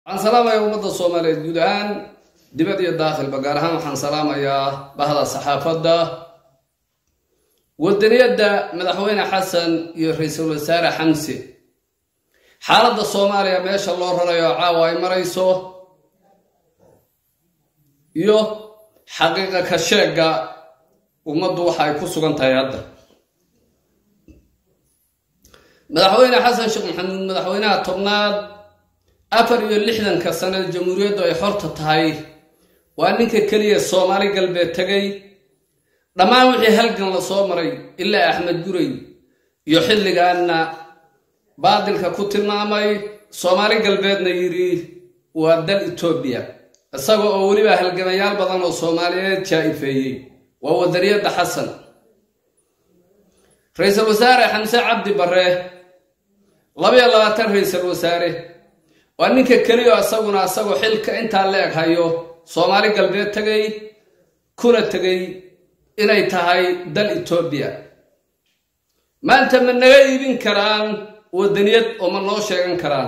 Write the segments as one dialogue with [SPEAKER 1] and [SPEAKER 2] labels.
[SPEAKER 1] waxaan salaamayaa ummadda soomaaliyeed guud ahaan dibad iyo daakhilba gaar ahaan waxaan salaamayaa bahda saxaafadda wadaniyadda madaxweyne xasan iyo ra-iisul wasaare xamse xaaladda soomaaliya meesha loo rarayo caawa ay marayso iyo xaqiiqa ka sheegga ummaddu waxa ay ku sugan tahay hadda madaxweyne xasan sheekh maxamuud madaxweynaha tobnaad afar iyo lixdanka sanada jamhuuriyaddu ay xorta tahay waa ninka keliya soomaali galbeed tegay dhammaan wixii halgan la soo maray ilaa axmed guray iyo xilligaanna baadilka ku tilmaamay soomaali galbeedna yidhi waa dal etoobiya isaga oo weliba halgamayaal badan oo soomaaliyeed jaa-ifeeyey waa wadaniyadda xasan ra-iisul wasaare xamse cabdi barre labayo labaatan ra-iisul wasaare waa ninka keliya isaguna isagoo xilka intaa la eg hayo soomaali galbeed tegay kuna tegay inay tahay dal etoobiya maanta ma naga iibin karaan wadaniyad oo ma noo sheegan karaan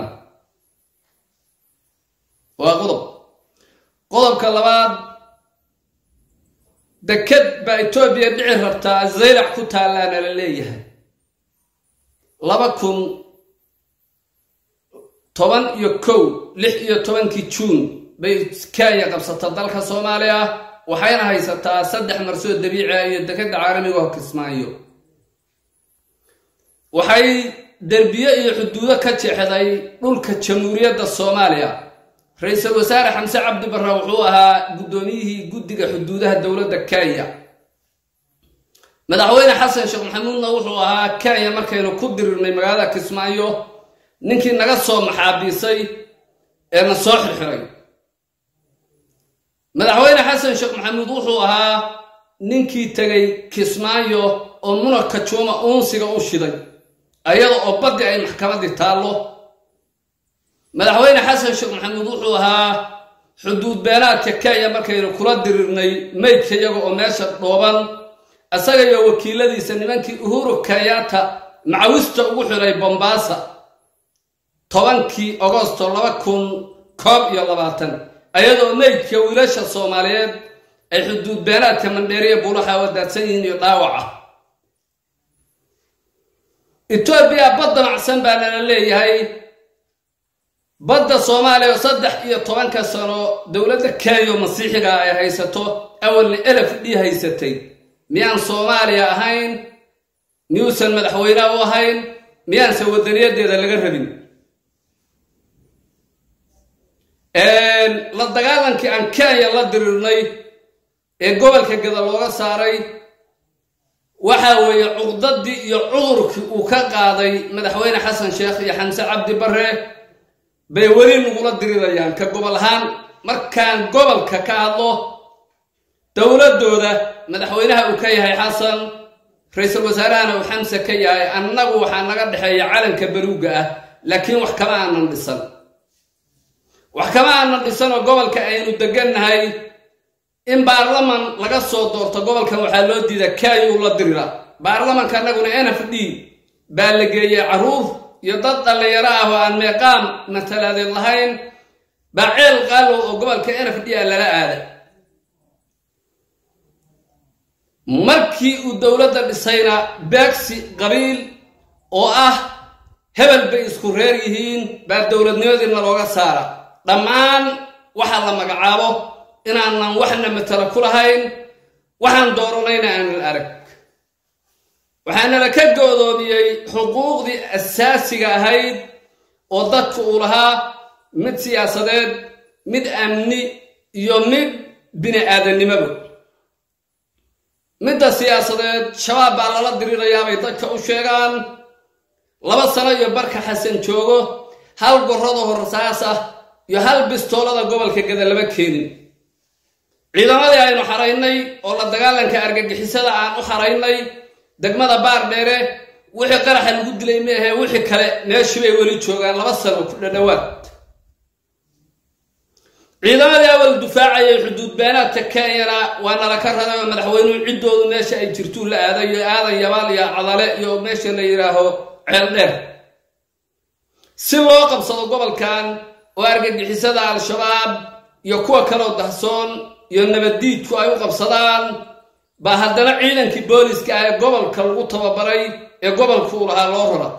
[SPEAKER 1] waa qodob qodobka labaad deked baa etoobiya dhici rabtaa zaylac ku taallaana la leeyahay laba kun toban iyo kow lix iyo tobankii juun bay kenya qabsata dalka soomaaliya waxayna haysataa saddex marsoo dabiici ah iyo dekeda caalamiga oo kismaayo waxay derbiye iyo xuduudo ka jeexday dhulka jamhuuriyadda soomaaliya ra-iisul wasaare xamse cabdi barre wuxuu ahaa guddoomiyihii guddiga xuduudaha dowladda kenya madaxweyne xasan sheekh maxamuudna wuxuu ahaa kenya markaynu ku dirirnay magaalada kismaayo ninkii naga soo maxaabiisay ee na soo xirxiray madaxweyne xasan sheekh maxamuud wuxuu ahaa ninkii tegay kismaayo oo munaka juuma uunsiga u shiday ayada oo baddi ay maxkamaddii taallo madaxweyne xasan sheekh maxamuud wuxuu ahaa xuduud beenaadka kenya markaynu kula dirirnay maydka iyaga oo meesha dhooban isaga iyo wakiiladiisa nimankii uhuru kenyatta macawista ugu xiray bombaasa tobankii agosto laba kun koob iyo labaatan ayadoo meydka wiilasha soomaaliyeed ay xuduud beenaadka mandheeriya buulaha wadaadsan yihiin iyo dhaawaca etoobiya badda macsan baa nala leeyahay badda soomaaliya oo saddex iyo tobanka sano dowladda kenya masiixiga ay haysato awalna elef dhii haysatay miyaan soomaaliya ahayn miyuusan madaxweyne u ahayn miyaanse wadaniyadeeda laga rabin la dagaalankii aan kenya la dirirnay ee gobolka gada looga saaray waxa weeye cuqdadii iyo cudurkii uu ka qaaday madaxweyne xasan sheekh iyo xamse cabdi barre bay weli nagula dirirayaan ka gobol ahaan markaan gobolka ka hadlo dowladdooda madaxweynaha uu ka yahay xasan ra-iisul wasaarahana uu xamse ka yahay annagu waxaa naga dhexeeya calanka baluugga ah laakiin wax kama aanan dhisan wax kama aanan dhisan oo gobolka aynu degannahay in baarlaman laga soo doorto gobolkan waxaa loo diida kayuu la dirira baarlamanka annaguna n f d baa la geeyey carruur iyo dad dhallinyaro ah oo aan meeqaam matalaadeed lahayn baa ceel qaalow oo gobolka n f d a lala aada markii uu dowladda dhisayna beegsi qabiil oo ah hebel bay isku reer yihiin baa dowladnimadiina looga saara dhammaan waxaa la magacaabo inaanan waxna matalo ku lahayn waxaan dooranayna aanan arag waxaanala ka goodoomiyey xuquuqdii asaasiga ahayd oo dadka uu lahaa mid siyaasadeed mid amni iyo mid bini aadannimoba midda siyaasadeed shabaab baa lala dirirayaabay dadka u sheegaan laba sano iyo barka xasan joogo hal gorrada horsaas ah iyo hal bistoolada gobolka gada lama keenin ciidamadii aynu xaraynay oo la dagaalanka argagixisada aan u xaraynay degmada baar dheere wixii qaraxa lagu dilay meahe wixii kale meeshii bay weli joogaan laba sano ku dhadhowaad ciidamadii awal dufaacayay xuduud beenaadka kenyana waa nala ka raday oo madaxweynuhu ciddoodu meesha ay jirtuu la aaday iyo aadan yabaal iyo cadale iyo meesha la yidhaaho ceel dheer si loo qabsado gobolkan oo argagixisada al-shabaab iyo kuwa kaloo dahsoon iyo nabaddiidku ay u qabsadaan baa haddana ciidankii booliska ah ee gobolka lagu tababaray ee gobolku u lahaa loo rara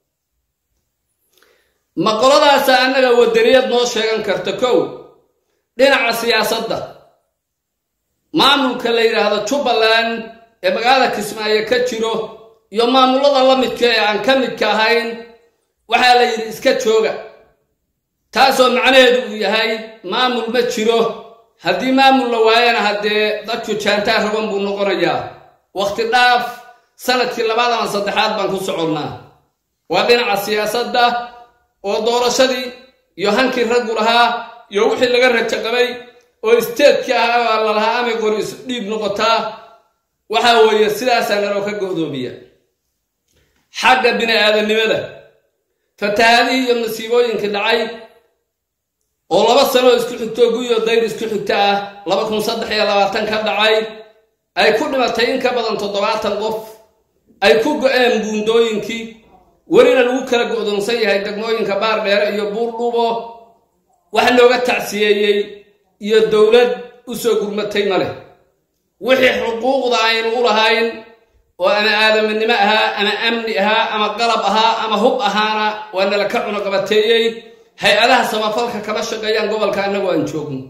[SPEAKER 1] ma qoladaasa annaga wadaniyad noo sheegan karta kow dhinaca siyaasadda maamulka la yidhaahdo jubbaland ee magaalada kismaayo ka jiro iyo maamullada la midka ee aan ka midka ahayn waxaa la yidhi iska jooga taasoo macnaheedu uu yahay maamul ma jiro haddii maamul la waayana haddee dadku jaantaa raban buu noqonayaa wakhti dhaaf sanadkii labaad ama saddexaad baan ku soconnaa waa dhinaca siyaasadda oo doorashadii iyo hankii raggu lahaa iyo wixii laga rajo qabay oo isteedkii ahaa baa la lahaa amay qori isu dhiib noqotaa waxaa weeye sidaasaa naloo ka go'doomiya xagga bini aadamnimada fatahaadihii iyo masiibooyinkii dhacay oo laba sanoo isku xigto guyo dayr isku xigta ah laba kun saddex iyo labaatan ka dhacay ay ku dhimatay in ka badan toddobaatan qof ay ku go-een buundooyinkii welina lagu kala go'doonsan yahay degmooyinka baar dheere iyo buurdhubo wax looga tacsiyeeyey iyo dowlad u soo gurmatay ma leh wixii xuquuqda aynu u lahayn oo ama aadaminimo ahaa ama amni ahaa ama qalab ahaa ama hub ahaana waa nala ka cunuqabateeyey hay-adaha samafalka kama shaqeeyaan gobolka annagoo aan joogno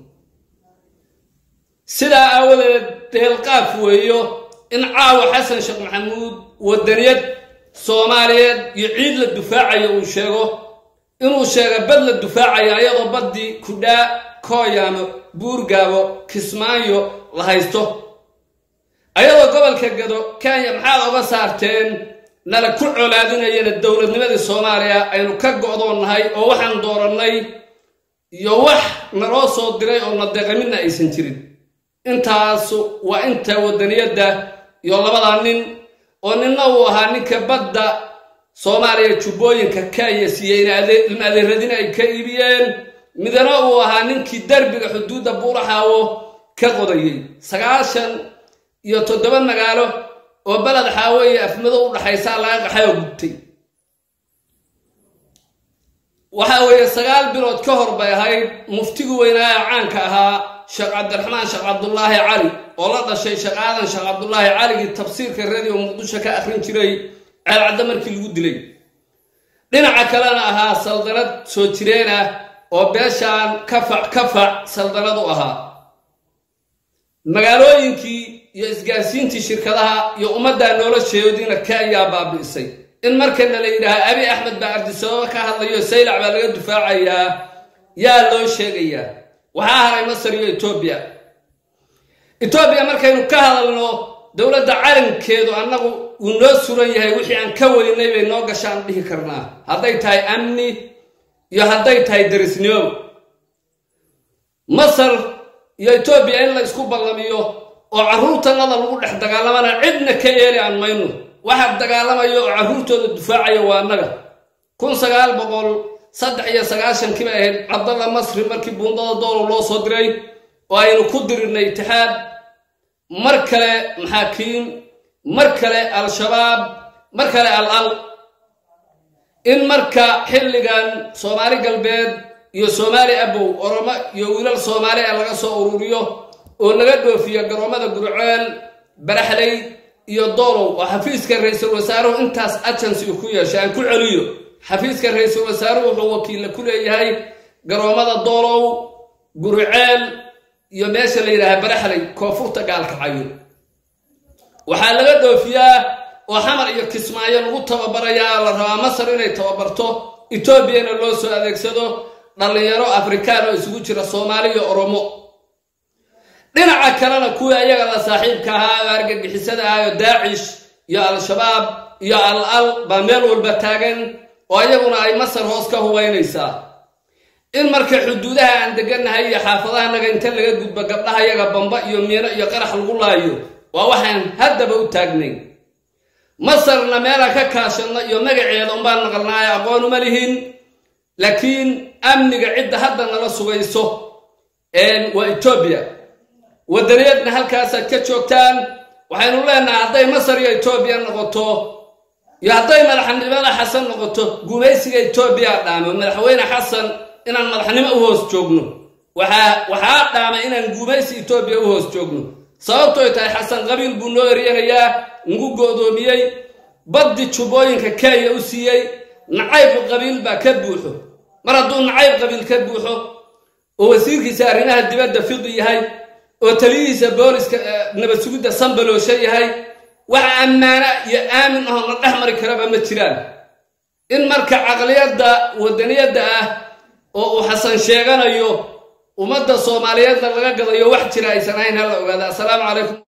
[SPEAKER 1] sidaa aawadeed deelqaaf weeyo in caawa xasan sheekh maxamuud wadaniyad soomaaliyeed iyo ciid la dufaacayo uu sheego inuu sheega bad la dufaacayo ayadoo baddii kudhaa kooyaamo buurgaabo kismaayo la haysto ayadoo gobolka gado kenya maxaad oga saarteen nala ku colaadinayana dowladnimadii soomaaliya aynu ka go'doonnahay oo waxaan doorannay iyo wax naloo soo diray oo nadeeqa midna aysan jirin intaasu waa inta wadaniyadda iyo labadaa nin oo ninna uu ahaa ninka badda soomaaliya jubbooyinka kenya siiyey in adeeradin ay ka iibiyeen midna uu ahaa ninkii derbiga xuduudda buuraxaawo ka qodayey sagaashan iyo toddoba magaalo oo beled xaawo iyo afmado u dhaxaysaa laga qaxayoo gubtay waxa weeye sagaal bilood ka hor bay ahayd muftigu weynaa ee caanka ahaa sheekh cabdiraxmaan sheekh cabdulaahi cali oo la dhashay sheekh aadan sheekh cabdulaahi caligii tafsiirka radio muqdisho ka akhrin jiray ceelcadda markii lagu dilay dhinaca kalena ahaa saldanad soo jireen ah oo beeshaan kafac kafac saldanad u ahaa magaalooyinkii iyo isgaarsiintii shirkadaha iyo ummaddaa nolosheediina ka ayaa baabi'isay in markana la yidhaaha abi axmed baa ardisababa ka hadlayo saylac baa laga dufaacayaa yaa loo sheegayaa waxaa haray masar iyo etoobiya etoobiya markaynu ka hadalno dowladda calankeedu annagu uu noo suran yahay wixii aan ka weynay bay noo gashaan dhihi karnaa hadday tahay amni iyo hadday tahay darisnimo masar iyo etoobiya in la isku ballamiyo oo carruurtanada lagu dhex dagaalamana cidna ka yeeli aan mayno waxaa dagaalamaya oo carruurtooda dufaacaya waa annaga kun sagaal boqol saddex iyo sagaashankii bay ahayd cabdalla masri markii buundada doolo loo soo diray oo aynu ku dirirnay itixaad mar kale maxaakiim mar kale al-shabaab mar kale al al in marka xilligan soomaali galbeed iyo soomaali abow oromo iyo wiilal soomaali ah laga soo ururiyo oo laga dhoofiyo garoommada gurceel baraxley iyo doolow oo xafiiska ra-iisul wasaaruhu intaas agency ku yeeshay aan ku celiyo xafiiska ra-iisul wasaaruhu wuxuu wakiilla ku leeyahay garoommada doolow gurceel iyo meesha la yidhaaha baraxley koonfurta gaalkacayo waxaa laga dhoofiyaa oo xamar iyo kismaayo lagu tababarayaa la rabaa masar inay tababarto etoobiyana loo soo adeegsado dhallinyaro afrikaan oo isugu jira soomaali iyo oromo dhinaca kalena kuwii ayaga la saaxiibka ahaa oo argagixisada ah oo daacish iyo al-shabaab iyo al al baa meel walba taagan oo ayaguna ay masar hoos ka hubaynaysaa in marka xuduudaha aan degannahay iyo xaafadahanaga inta laga gudbo gabdhaha yaga bamba iyo miino iyo qarax lagu laayo waa waxaan haddaba u taagnayn masarna meelaan ka kaashanno iyo magaceeda unbaan naqalnaayo aqoon uma lihin laakiin amniga cidda hadda nala sugayso waa etoobiya waddaniyadna halkaasaad ka joogtaan waxaynu leenahay hadday masar iyo etoobiya noqoto iyo hadday madaxnimada xasan noqoto gumaysiga etoobiya dhaamo madaxweyne xasan inaan madaxnimo u hoos joogno waxaa waxaa dhaama inaan gumaysi etoobiya u hoos joogno sababtooy tahay xasan qabiil buu noo eryanayaa nagu go'doomiyey baddi jubbooyinka kenya u siiyey nacayb qabiil baa ka buuxo mar hadduu nacayb qabiil ka buuxo oo wasiirkiisa arrimaha dibadda fiqi yahay oo taliyihiisa booliska nabad sugidda sambaloosho yahay wax ammaana iyo aamin ahoo na dhex mari karaba ma jiraan in marka caqliyadda wadaniyadda ah oo uu xasan sheeganayo ummadda soomaaliyeedna laga gadayo wax jira aysan ahayn hala ogaada assalaamu calaykum